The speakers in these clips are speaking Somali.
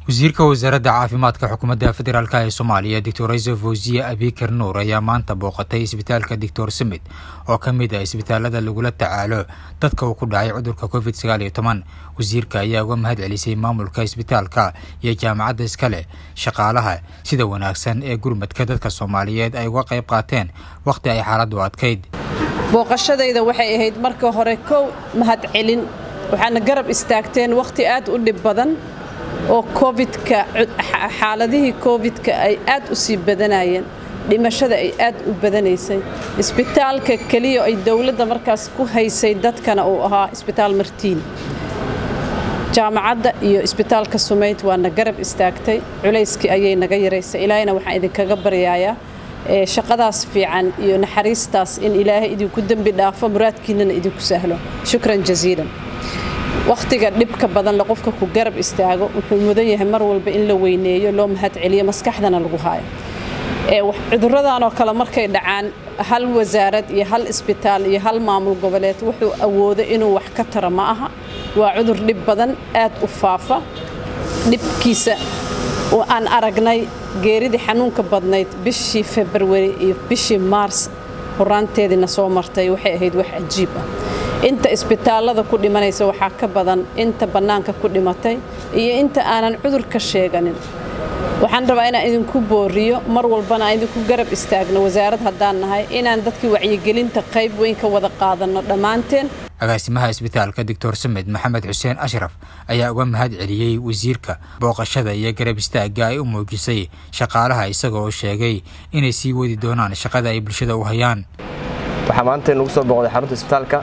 wasiirka wasaaradda caafimaadka xukuumadda federaalk ee soomaaliya doctor raiso fawziye abikar nuur ayaa maanta booqatay isbitaalka doctor sumed oo ka mid ah isbitaalada lagula tacaalo dadka uu ku dhacay cudurka covid sagaal iyo toban wasiirka ayaa uga mahad celisay maamulka isbitaalka iyo jaamacadda iskale shaqaalaha sida wanaagsan ee gurmadka dadka soomaaliyeed ay uga qayb qaateen wakhti ay xaaladdu adkayd booqashadayda waxay ahayd marka hore kow mahad celin waxaana garab istaagteen wakhti aad u dhib badan oo covidka xaaladihii covidka ay aad u sii badanayeen dhimashada ay aad u badanaysay isbitaalka keliya ay dowladda markaas ku haysay dadkana uu ahaa isbitaal martiin jaamacadda iyo isbitaalka sumayd waana garab istaagtay culayskii ayay naga yaraysay ilaahayna waxaan idinkaga baryayaa shaqadaas fiican iyo naxariistaas in ilaahay idinku dembi dhaafo muraadkiinnana idinku sahlo shukran jasiilan wakhtiga dhibka badan la qofka ku garab istaago wuxuu mudan yahay mar walba in la weyneeyo loo mahad celiyo maskaxdana lagu haayo cuduradan oo kale markay dhacaan hal wasaarad iyo hal isbitaal iyo hal maamul goboleed wuxuu awoodo inuu wax ka taro ma aha waa cudur dhib badan aad u faafa dhibkiisa oo aan aragnay geeridii xanuunka badnayd bishii februari iyo bishii maars horaanteediina soo martay waxay ahayd wax cajiib ah inta isbitaallada ku dhimanaysa waxaa ka badan inta bannaanka ku dhimatay iyo inta aanan cudurka sheeganin waxaan rabaa inaan idinku booriyo mar walbana aan idinku garab istaagno wasaarad haddaan nahay inaan dadkii wacyigelinta qayb weyn ka wada qaadanno dhammaanteen agaasimaha isbitaalka doctor samed maxamed xuseen ashraf ayaa uga mahad celiyey wasiirka booqashada iyo garab istaagga ay u muujisay shaqaalaha isagoo sheegay inay sii wadi doonaan shaqada ay bulshada u hayaan waxaa maanta nagu soo booqday xarunta isbitaalka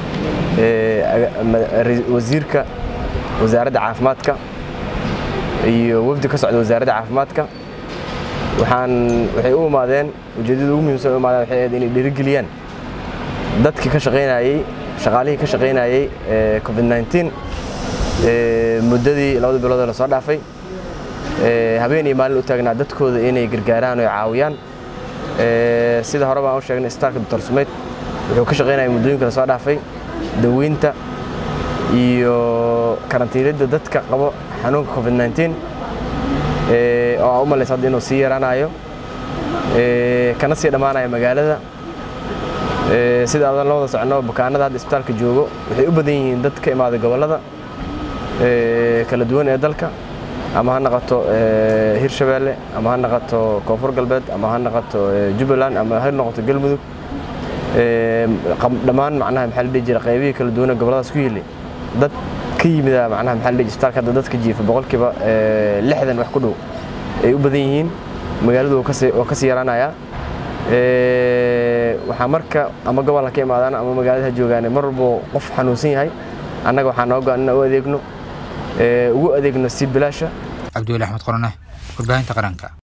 wasiirka wasaaradda caafimaadka iyo wafdi ka socda wasaaradda caafimaadka waxaan waxay u imaadeen ujeeddada ugu muhiimsan u imaadeen waxay ahayd inay dhiirigeliyaan dadkii ka shaqaynayey shaqaalihii ka shaqaynayey covid 19 muddadii labada bilood la soo dhaafay habeen iyo maalin u taagnaa dadkooda inay gargaaraan oo caawiyaan sida hore baan u sheegnay isbitaalka doctor sumeyd wuxuu ka shaqaynaya muddooyinka la soo dhaafay daweynta iyo karantiinidda dadka qabo xanuunka covid 19 oo aa u malaysa hadda inuu sii yaraanayo kana sii dhammaanayo magaalada sida adan la wada soconno bukaanada hadda isbitaalka joogo waxay u badan yihiin dad ka imaaday gobollada kala duwan ee dalka ama ha noqoto hirshabeelle ama ha noqoto koonfur galbeed ama ha noqoto jubbaland ama ha noqoto galmudug dhammaan macnaha maxaa la dhihi jira qaybihii kala duwan ee gobolladaas ku yili dad ka yimida macnaha maxaa la dhihi isbitaalka hadda dadka jiifa boqolkiiba lixdan wax ku dhow ay u badan yihiin magaaladu waa ka sii yaraanayaa waxaa marka ama gobolka ka imaadaan ama magaalada ha joogaan mar walbo qof xanuunsan yahay annaga waxaa noo go-an inaan u adeegno ugu adeegno si bilaasha cabdiweli axmed qorane warbaahinta qaranka